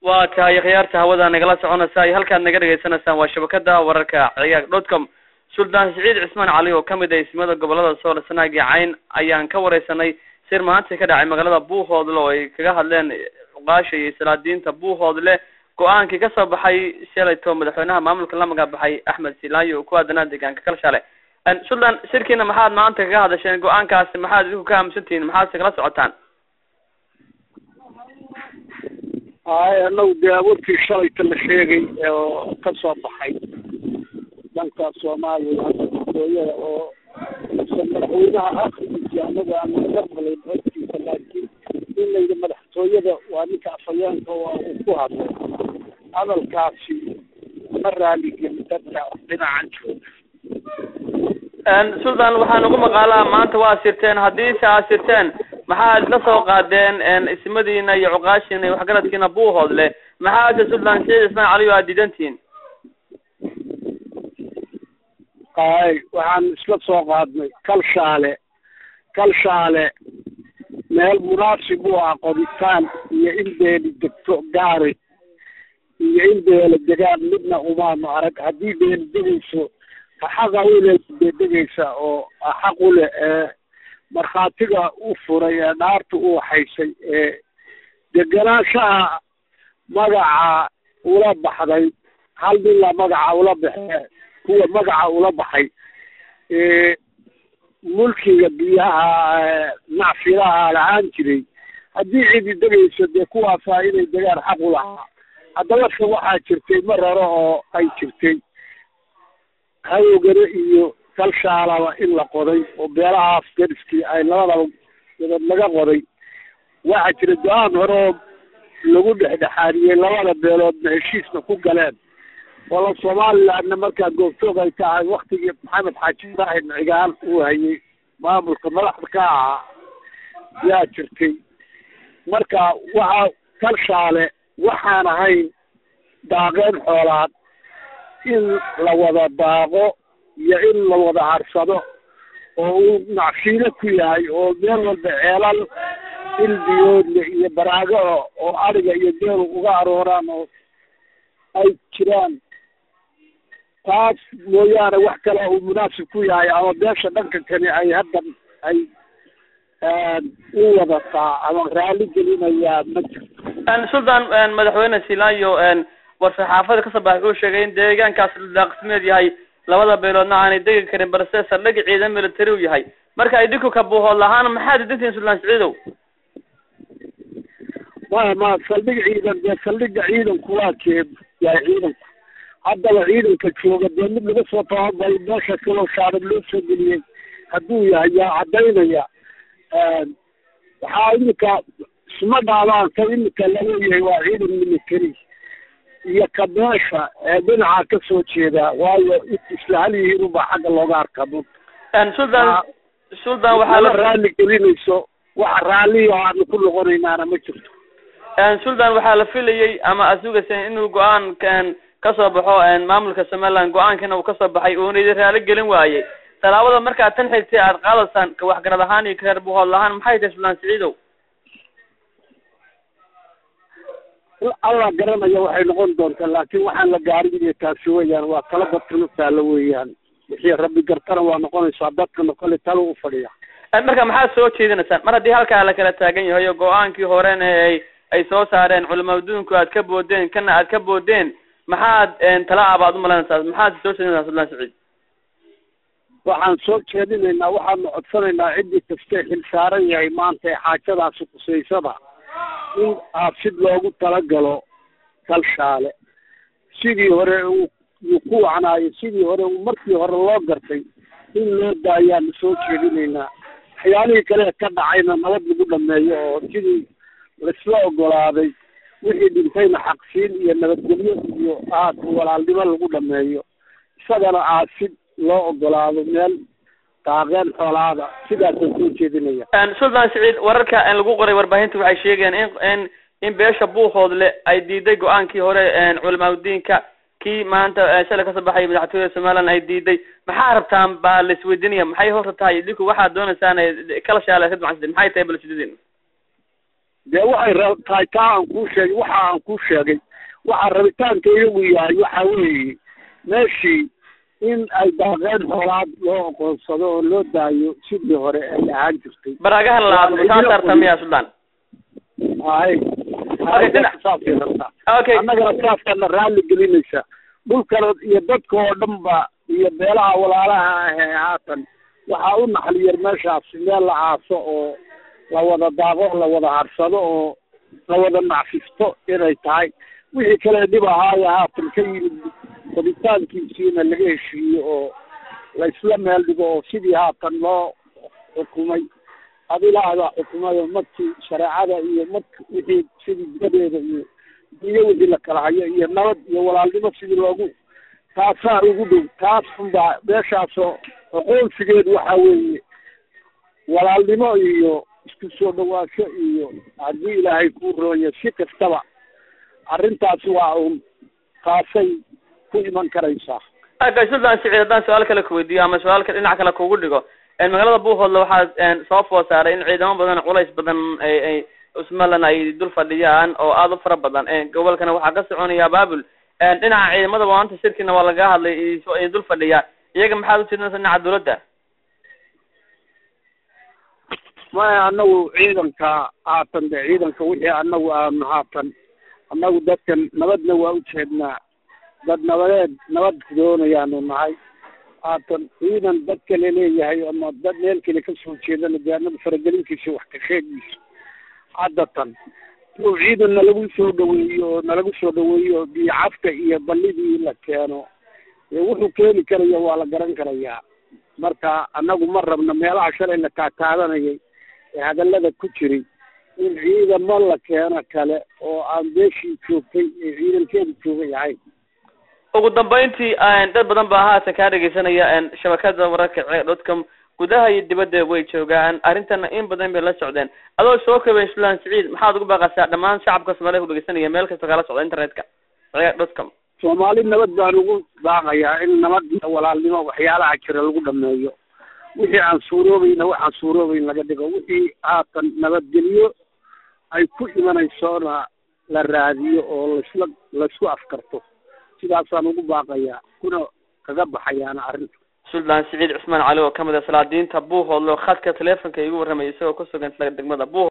waa tahay khiyaarta hawada nagala soconaysa iyo halkaad naga dhegaysanaysaan waa shabakada wararka ciyaag dotcom suldaan siciid cismaan cali oo kamid ah ismada gobolada sool sanaag iyo cayn ayaan ka wareysanay sir maanta ka dhacay magaalada buuhoodle oo ay kaga hadleen cuqaasha iyo salaadiinta buuhoodle go-aankii kasoo baxay shalayto madaxweynaha maamulka la magabaxay axmed silaayo oo ku aadanaa deegaanka kalshale suldaan shirkiina maxaad maanta kaga hadasheen go-aankaasi maxaad idinku ka aaminsantihiin maxaadse kala socotaan hay anagu dee awoodkii shalayta la sheegay oo ka soo baxay dhanka soomaaliya hooyada oo madaxweynaha akrigiisa anaga aan laga maqlayn codkiisa laakiin in layidhi madaxtooyada waa ninka afhayeenka waa uu ku hadlay hadalkaasi ma raaligelin dadka dhinacan jooga suldaan waxaan ugu maqaalaa maanta waa sirteen haddiise aad sirteen maxaad la soo qaadeen ismadiina iyo cuqaashiina iyo waxgaradkiina buuhoodle maxaase suldaan siciid ismaan cali o aad diidantihiin hay waxaan isla soo qaadnay kalshaale kalshaale meel munaasib u ah qoditaan iyo in beeli degto gaari iyo in beela degaan midna umaanu arag haddii beeli degayso xaqa ule bedegaysa oo xaq ule ee markhaatiga u furay ee dhaarta u waxaysay ee degenaanshaha magaca ula baxday hal nila magaca ula baxee kuwa magaca ula baxay mulkiga biyaha nacfilaha lahaan jiray haddii cidi degayso dee kuwaasaa inay degaan xaq u lahaa haddaba se waxaa jirtay mar hore oo ay jirtay hawogane iyo kalshaalaba in la qoday oo beelahaas deriskii ay labadaba dabad laga qoday waxaa jira go-aan hore oo lagu dhexdhexaadiyey labada beeloodna heshiisna ku galeen wala somalilandna markaa goobtoog ay tahay waktigii maxamed xaaji ibrahim cigaal uu hayay maamulka madaxda ka ahaa yaa jirtay marka waxaa kalshaale waxaan ahayn daaqeen xoolaad in la wada daaqo iyo in la wada harsado oo uu nacfiilo ku yahay oo meel walba ceelal ilbiyoodle iyo baraago oo ariga iyo deelu uga arooraan oo ay jiraan taas mooyaane wax kale uu munaasib ku yahay ama beesha dhanka kani ay haddan ay u wadataa ama raali gelinayaa ma jirto suldaan madaxweyne silaayo war-saxaafada kasoo baxay wuxuu sheegay in deegaankaas daaqsimeed yahay labada beeloodna aanay degi karin balse saldhig ciidan military u yahay marka idinku ka buuhood lahaan maxaad idintihiin suldaan siciidow ma ma saldhig ciidan dee saldhiga ciidanku waa keeb yahay ciidanku haddaba ciidanka jooga dee mid laga soo tababaray meesha kaloo shaarad loo soo geliyey hadduu yahay yaa caddaynaya waxaa iminka isma dhaabaan ka iminka laleeyahay waa ciidan military iyo ka meesha ee dhinaca ka soo jeeda waayo isla hal yihiin ubaa xagga looga arka suldaan suldaan waxaa la raali gelinayso waxa raalliyo aanu ku noqonaynaana ma jirto suldaan waxaa la filayey ama aad sugayseen inuu go-aan kasoo baxo maamulka somaliland go-aankiina uu kasoo baxay uuna idin raali gelin waayey tallaabada markaad tan xigtay aad qaadaysaan ka waxgarad ahaan iyo kareer buhood lahaan maxay tahay suldaan siciidow allah garanaya waxay noqon doontaa laakiin waxaan la gaarin iyo taasi weeyaan waa tala dadkana taalo weeyaan wixii rabbi gartana waa noqonaysaa dadkana kole talo u fadhiya marka maxaad soo jeedinaysaan mar haddii halkaa la kala taagan yahay oo go-aankii horena ay ay soo saareen culama adduunku aad ka boodeen kana aad ka boodeen maxaad tala abaad umalanaysaa maxaad soo jeedinaysaa suldaan siciid waxaan soo jeedinaynaa waxaanu codsanaynaa ciddii kastee xil saaran yahay maanta ee xaajadaasi kusaysada in aasid loogu talagalo kalshaale sidii hore uu ku wacnaayo sidii hore markii hore loo gartay in loo daayaanu soo jeedinaynaa waxyaalihii kale ka dhacayna nabad lagu dhameeyo oo sidii laisla ogolaaday wixii dhintayna xaqsiin iyo nabadgelyo iyo aad walaalnimo lagu dhameeyo isagana aasid loo ogolaado meel daaqeen xoolaada sidaasaan soo jeedinaya suldaan siciid wararka lagu qoray warbaahinta waxay sheegayaan in in in beesha buuhoodle ay diiday go-aankii hore culamaadudiinka kii maanta shalay kasoo baxay madaxtooyada somaliland ay diiday maxaa rabtaan baa la isweydiinaya maxay horta tahay idinku waxaad dooneysaan kala shaala ka ducansatay maxay tahay balsidadiin dee waxay ra tahay taa aan kuu sheegay waxa aan kuu sheegay waxaa rabitaanka iyagu yahay waxa weeye meeshii in ay daaqeen xoolaad loo oqoonsado oo loo daayo sidii hore ay ahaan jirtay baraagaha labaad taa tartamiya suldaan hay Okay, dhinac- saasay rabtaa okay annagana saaskana raalli gelinaysa dhulkana iyo dadka oo dhan ba iyo beelaha walaalaha ah ee haatan waxaa u naxliyar meeshaas meel la aaso oo la wada daaqo la wada harsado oo la wada nacfisto inay tahay wixii kale dhib ahaayo haatan ka yimid rabitaankiisiina laga heshiiyo oo la isla meel dhigo oo sidii haatan loo xukumay adilaada xukumayo markii shareecada iyo mark wixii sidii dibadeeda iyo diyo wixii la kala hayo iyo nabad iyo walaalnimo sidii loogu taasaa ugu dhow taas unbaa meeshaasoo aqoonsigeedu waxa weeye walaalnimo iyo isku soo dhawaansho iyo haddii ilaahay kuu roonya si kastaba arrintaasi waa un taasay ku iman karaysaa okay suldaan siciid haddaan su-aal kale kuweydiiyo ama su-aalka dhinac kale kugu dhigo magaalada buuhoodle waxaa soo food saaray in ciidamo badan culays badan ay ay usmalan ay dul fadhiyaan oo aada u fara badan gobolkana waxaa ka soconaya baabul dhinaca ciidamada maanta shirkina waa laga hadlay iso ay dul fadhiyaa iyaga maxaad ujeedinaysa dhinaca dawladda maya anagu ciidanka haatan de ciidanka wixii anagu aanu haatan annagu dadkan nabadna waa ujeednaa dad nabadeed nabad doonayaanu nahay haatan ciidan dad kale leeyahay ama dad meel kale kasoo jeedana dee anagu faragelintiisa wax ka sheegiisa haddatan inuu ciidan nalagu soo dhaweeyo oo nalagu soo dhaweeyo oo biyo cafka iyo ballidii la keeno dee wuxuu keeni karaya waa la garan karayaa marka annagu ma rabno meelaha shalay la taataadanayay ee hadallada ku jiray in ciidamo la keeno kale oo aan beeshii joogtay ee ciidankeedu joogay ahayn ugu dambeyntii dad badan baa haatan kaa dhegeysanaya shabakada wararka ce dotcom gudaha iyo dibadda way joogaan arrintana in badan bay la socdeen adoo soo kabay sulan siciid maxaad ugu baaqaysaa dhammaan shacabka soomaliya ku dhegeysanaya meel kasta kala socda internetka ce dotcom soomaali nabad baan ugu baaqayaa in nabad iyo walaalnimo waxyaalaha jira lagu dhameeyo wixii aan suuroobayna waxaan suuroobayn laga dhigo wixii haatan nabadgelyo ay ku imanaysona la raadiyo oo laisla laisku afkarto sidaasaan ugu baaqayaa kuna kaga baxayaana arrinta suldaan siciid cusmaan cali oo kamid ah salaadiinta buuhoodle oo khadka teleefonka igu warramay isagoo ku sugan isla degmada buuho